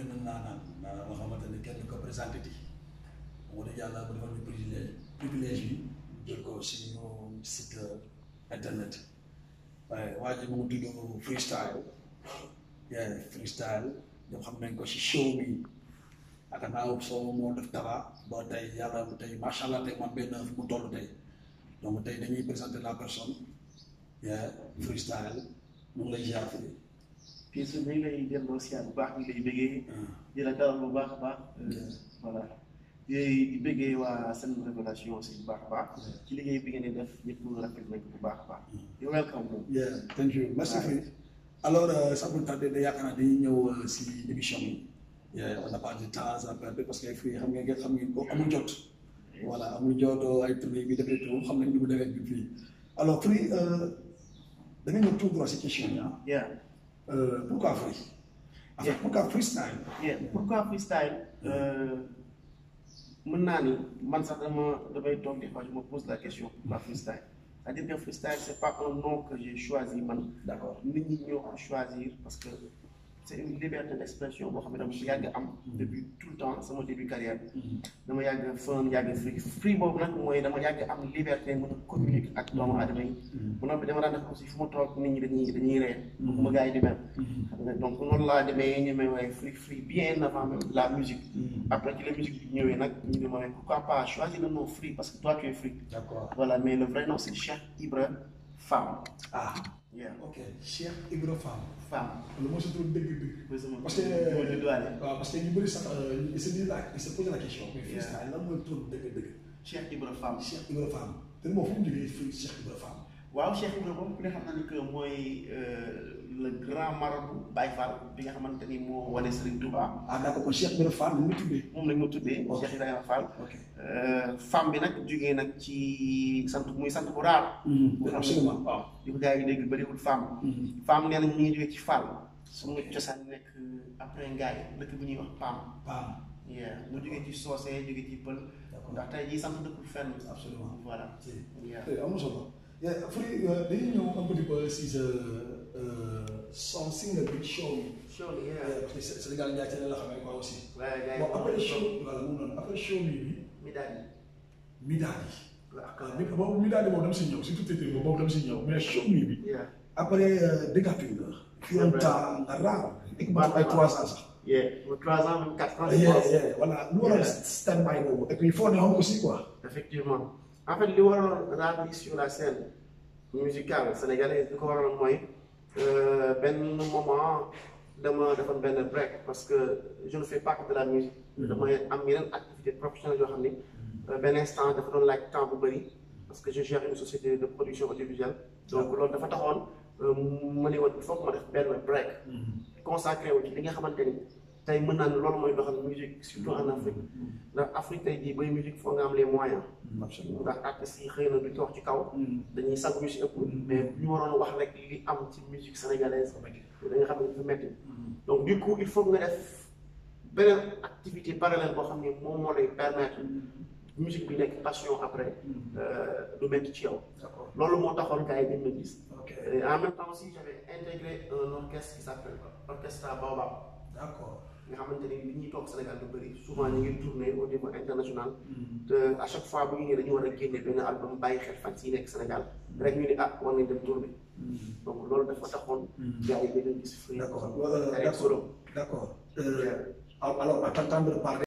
benn naanaan naanaan nga xamante ne kenn ko présenté ti wax dëgg yàlla bu defal ñu privilège privilège bi jël ko suñu site internet waaye waa ji mu ngi tudd freestyle yeah freestyle ñoom xam nañ ko si show bi ak naaw soo moo def dara ba tey yàlla tey macha allah tey man benn fu mu toll tey donc tey dañuy présenter la personne yeah freestyle mu ngi lay ziar fii puis su ñu ngi lay delloo siyaar bu baax ñu ngi lay bëggee di la dalal bu baax a baax voilà di di bëggee waa seen révélation aussi bu baax a baax ci liggéey bi ngeen di def ñëpp rafet nañ ko bu baax a baax you welcome moom yeah thank you merci Fri alors sans plus tarder da yaakaar naa dañuy ñëw si émission bi yeah on n'a pas de temps à perdre parce que Fri xam ngeen ngeen xam ngeen ko amul jot voilà amul jot ay tournée bi defee tout xam nañ ni mu defee bi fii alors Fri da nga ñëw tout droit si question yi ah yeah Euh, pourquoi Free En fait, Yeah. pourquoi freestyle yeah pourquoi freestyle mën naa ni man sax dama damay toog des fois je me pose la question pourquoi freestyle c'est-à-dire que freestyle c'est pas un nom que j'ai choisi man D'accord. nit ñi ñoo ko choisir parce que c'est une liberté d'expression boo xam ne dama yàgg am depuis tout le temps sama début carrière dama yàgg fun yàgg free free boobu nag mooy dama yàgg am liberté mën a communiquer ak doomu aadama yi bu noppi dama daan def aussi fu ma toog nit ñi dañuy dañuy ree ma gars yi di mel xam nga donc noonu laa demee ñu may waaye free free bien avant même la musique après ci la musique bi ñëwee nag ñu ne ma ne pourquoi pas choisir le nom free parce que toi tu es free D'accord. voilà mais le vrai nom c'est Cheikh Ibra Femme Ah, yeah ok. Cheikh Ibra Fall. Femme Le mot se trouve dëgg-dëgg. mooy sama Parce que sama judduwaale waaw parce que ñu bëri sax ils se disent la ils se posent la question. mais Yeah. freestyle lan mooy tur dëgg-dëgg. Cheikh Ibra Femme Cheikh Ibra Fall. te moom fu mu jógee fii Cheikh Ibra Fall. waaw Cheikh Ibra boobu ku ne xam na ni que mooy le grand marabout Baye Fall bi nga xamante ni moo wane Serigne Touba ah d'accord kon Cheikh Ibra Fall nu mu tuddee. moom lañ ma tuddee Ok. Cheikh Ibrahima Fall ok. femme bi nag jógee nag ci sant muy sant bu raar bu xam ne absolument. waaw di ko gars yi dégg bëriwul femme femme nee na ñu ngi jógee ci Fall suñu cosaan nekk après ngaay dëkk bu ñuy wax Pam Pam. yeah mu jógee ci soose jógee ci pël D'accord. ndax tey jii sant dëkkul fenn Absolument. voilà Si. yeah Eh, am na solo. Yeah, Free dañuy ñëw un petit peu si sa euh, son single bi show bi. sure Yeah, yeah parce que Sé- Sénégal Ndiaye la xamee quoi aussi. waaye gars yi bon après moom show voilà mu noonu après show bi bi mi daal di Midadi. la waaw mi boobu Midadi boobu dama si ñëw surtout titre boobu boobu dama si ñëw mais show mi bi yeah après dégâture nga. fi un temps nga raar. équipe ay trois ans sax. yeah pour trois ans même quatre ans je yeah pense yeah voilà lu waral stand by boobu et puis il faut ne xam aussi quoi. effectivement en fait li waraloon raar bi sur la scène musicale sénégalaise li ko waraloon mooy euh, benn moment dama defoon benn break parce que je ne fais pas que de la musique damay am yeneen activité professionnelle yoo xam ni euh, benn instant dafa doon laaj temps bu bëri parce que je gère une société de production audiovisuelle donc loolu dafa taxoon euh, ma ne woon il faut que ma def benn break consacré wu ci li nga xamante ni tey mën naa ne loolu mooy doxal musique surtout en Afrique ndax Afrique tey jii bay musique foo nga am les moyens absolument. ndax artistes yi xëy na duñ ko wax ci kaw dañuy sàgg ñu si ëpp mais bu ñu waroon wax rek li am ci musique sénégalaise da nga xam ne dafa métti donc du coup il faut nga def beneen activité parallèle boo xam ne moom moo lay permettre musique bi nekk passion après euh, du métti ci yow d'accord loolu moo taxoon gars yi dañ ma gis ok et en même temps aussi j'avais intégré un orchestre qui s'appelle Orchestra Baobab d'accord. nga xamante ni li ñuy toog Sénégal du bëri souvent ñu ngi tourner au niveau international te à chaque fois bu ñu nee dañu war a génne benn album bàyyi xel fan yi nekk Sénégal rek ñu ni ah war nañ dem tourner donc loolu dafa taxoon gars yi dañu gis free D'accord. Euh, avec d'accord. solo D'accord. Euh, alors, alors, à t'entendre parler,